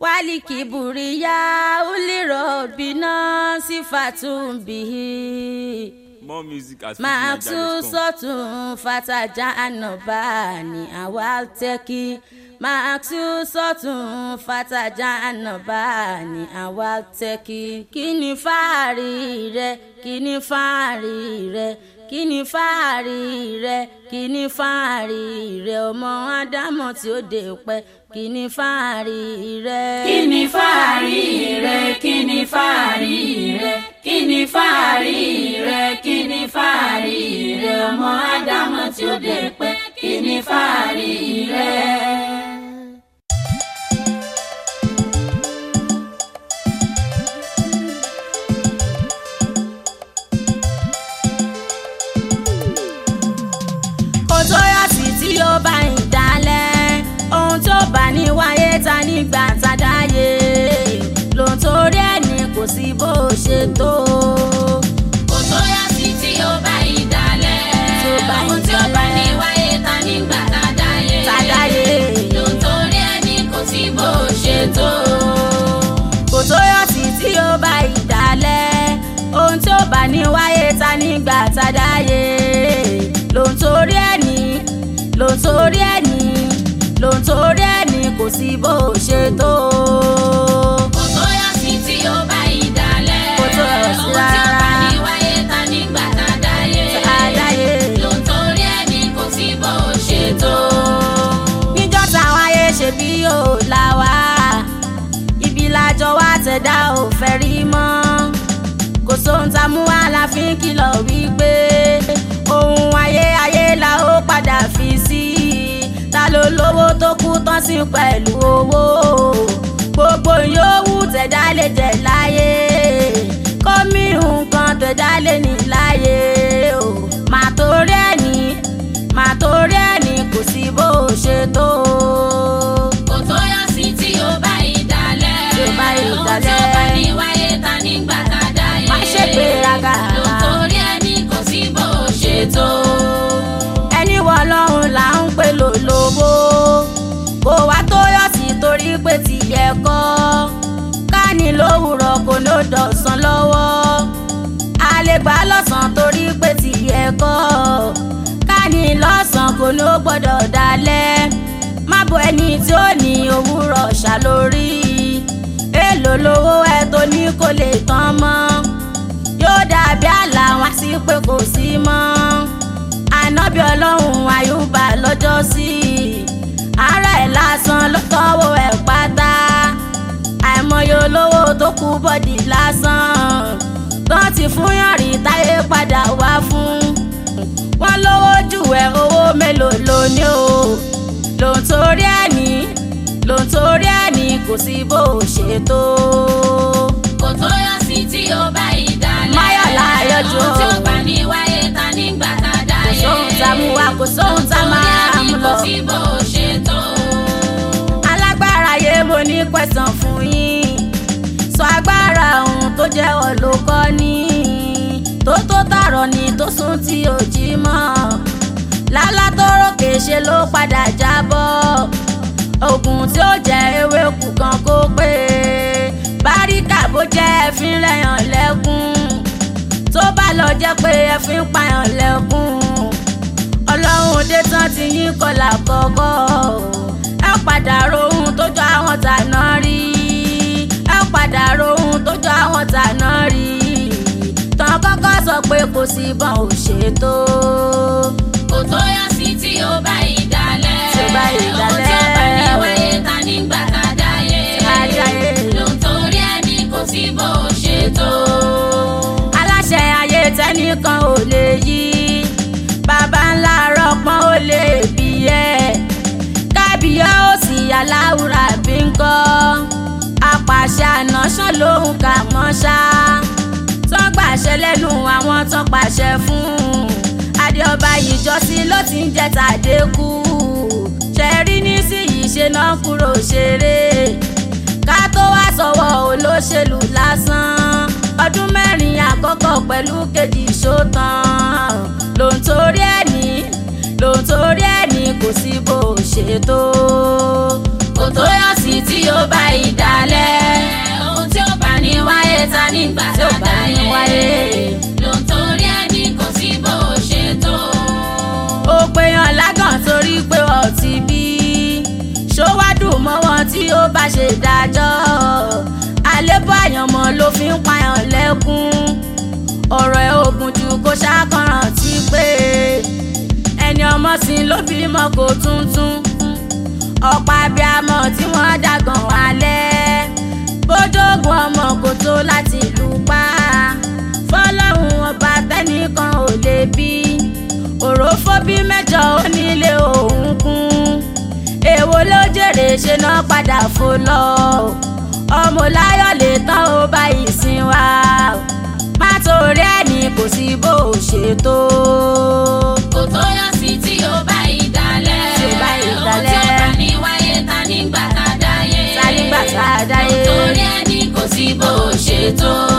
wálìkì bùrìyà ulirọ̀ bínà sífàtún bìí more music at màtú sọ́tún fatajà ànàbà ní àwa tẹ́kí màtú sọ́tún fatajà ànàbà ní àwa tẹ́kí kí ni fáàrí rẹ kí ni fáàrí rẹ kí ni fáàrí rẹ kí ni fáàrí rẹ ọmọ ádámọ̀ tí ó dé pẹ́ kí ni fáàrí rẹ. kí ni fáàrí rẹ kí ni fáàrí rẹ kí ni fáàrí rẹ kí ni fáàrí rẹ ọmọ ádámọ̀ tí ó dé pẹ́ kí ni fáàrí rẹ. kò tó yàtì tí ó bá ń dalẹ̀ ohun tó bá ní wáyé ta nígbà tá a dáyé lòun torí ẹni kò sí bó ṣe tó. kò tó yá sí tí ó bá ìdálẹ̀ Tí ó bá ohun tí ó bá ní wáyé ta nígbà tá a dáyé tá a dáyé ló ń torí ẹni kò sí bó ṣe tó. kò tó yàtì tí ó bá ìdálẹ̀ ohun tó bá ní wáyé ta nígbà tá a dáyé lòun torí ẹni lòun torí ẹni lòun torí ẹni kò sí bó ṣe tó. kò tó yá sí tí ó bá ìdálẹ̀ Kò tó yá sí ohun tí ó bá rárá. ní wáyé ta nígbà tá a dáyé Tá a dáyé. ló ń torí ẹni kò sí bó ṣe tó. níjọ́ táwọn ayé ṣe bí yóò là wá ibi lájọ wá tẹ̀dá ò fẹ́ rí mọ́ kò sóhun tá a mú wá la fi ń kìlọ̀ wípé ohun ayé ayé la ó padà fi sí ta ló lówó tó kú tán sí pẹ̀lú owó gbogbo yòówù tẹ̀dá lè jẹ láyé kọ́mí nǹkan tẹ̀dá lè ní láyé o màá torí ẹni màá torí ẹni kò sí bó ṣe tó. kò tó yá sí tí ó bá ìdálẹ̀ Tí ó bá ohun tí ó ìdálẹ̀. bá ní wáyé ta nígbà tá a dáyé Má ṣe gbéraga. ló ń torí ẹni kò sí bó ṣe tó. ẹni wọ lọ́run là ń pè lólobó kò wá tó yọ̀ sí torí pé tìyẹ kọ́ káàní lówùrọ̀ kò ló dọ̀sán lọ́wọ́ a lè gbà lọ́sàn torí pé tìyẹ kọ́ káàní lọ́sàn kò ló gbọ́dọ̀ dalẹ̀ má bo ẹni tí ó ní òwúrọ̀ ṣàlórí èèlò lówó ẹ tó ní kò lè tán mọ́ yóò dàbí àlà wá sí pé kò sí mọ́ ànábì ọlọ́run àyùbá lọ́jọ́ sí ara ẹ̀ lásán ló tọ́wọ́ ẹ̀ pátá àìmọye olówó tó kú bọ́dì lásán tán ti fún yànrí táyé padà wá fún wọn lówó jù ẹ owó mélòó ló ní o lòun torí ẹni lòun torí ẹni kò sí bó ṣe tó. kò tó yá sí tí ó bá ìdálẹ̀ Máyọ̀lá Ayọ̀jọ́. ohun tí ó bá ní wáyé ta nígbà tá a kò dáyé sóhun tá a mú wá kò sóhun tá a máa mú kò lọ. sí bó ṣe tó. alágbára yé mo ní pẹ̀sán fún yín sọ agbára ohun tó jẹ́ olùkọ́ ní tó tó tààrọ̀ ni tó sún tí ò jí mọ́ lálá tó rókè ṣe ló padà jábọ́ oògùn tí ó jẹ́ ewé kù kan kó pé báríkà bó jẹ́ ẹ̀fín rẹ̀yàn lẹ́kún tó bá lọ jẹ́ pé ẹ̀fín pààyàn lẹ́kún ọlọ́run dé tán ti yín kọlà kọ́kọ́ ẹ padà rohun tó jọ àwọn tàná rí ẹ padà rohun tó jọ àwọn tàná rí tán kọ́kọ́ sọ pé kò sí bọ́n ò ṣètò kò tó yá sí tí ó bá ìdálẹ̀ Tí ó bá ohun tí ó ìdálẹ̀. bá ní wáyé ta nígbà tá a dáyé Tá a dáyé. ló ń torí ẹni kò sí bó ṣe tó. aláṣẹ ayé tẹnìkan ò lè yí bàbá ńlá rọpọn ò lè bí ẹ kábíyá ó sì aláwùrà bí ń kọ́ apàṣẹ ànáṣán lòun kà mọ́ ṣá tán gbàṣẹ lẹ́nu àwọn tán pàṣẹ fún adéọba ìjọsìn ló ti ń jẹ tàdékù ṣẹ̀rí nísìnyí ṣe náà kúrò ṣeré ká tó wá sọ̀wọ́ olóṣèlú lásán ọdún mẹ́rin àkọ́kọ́ pẹ̀lú kejì ṣótán lòun torí ẹni lòun torí ẹni kò sí bó ṣe tó. kò tó yá sí tí ó bá ìdálẹ̀ tí ó bá ṣe dájọ́ àlébọ̀ àyànmọ́ ló fi ń payàn lẹ́kún ọ̀rọ̀ ẹ̀ ogun jù kó ṣàkànràn tí pé ẹni ọmọ sí ló bímọ kó tuntun ọ̀pọ̀ abiyamọ tí wọ́n dàgàn wálẹ̀ bójógun ọmọ kò tó láti lù pa fọlọ́run ọba tẹ́nìkan ò lè bí òrófó bí mẹ́jọ onílé òun kún èwo ló jèrè ṣe náà padà fò lọ ọmọ láyọ̀ lè tán ó bá ìsìn wa má torí ẹni kò sí bó o ṣètò. kò tó yọ sí tí ó bá ìdálẹ̀ Tí ó bá ohun tí ìdálẹ̀. ó bá ní wáyé ta nígbà tá a dáyé Ta nígbà tá a dáyé. torí ẹni kò sí bó o ṣe tó.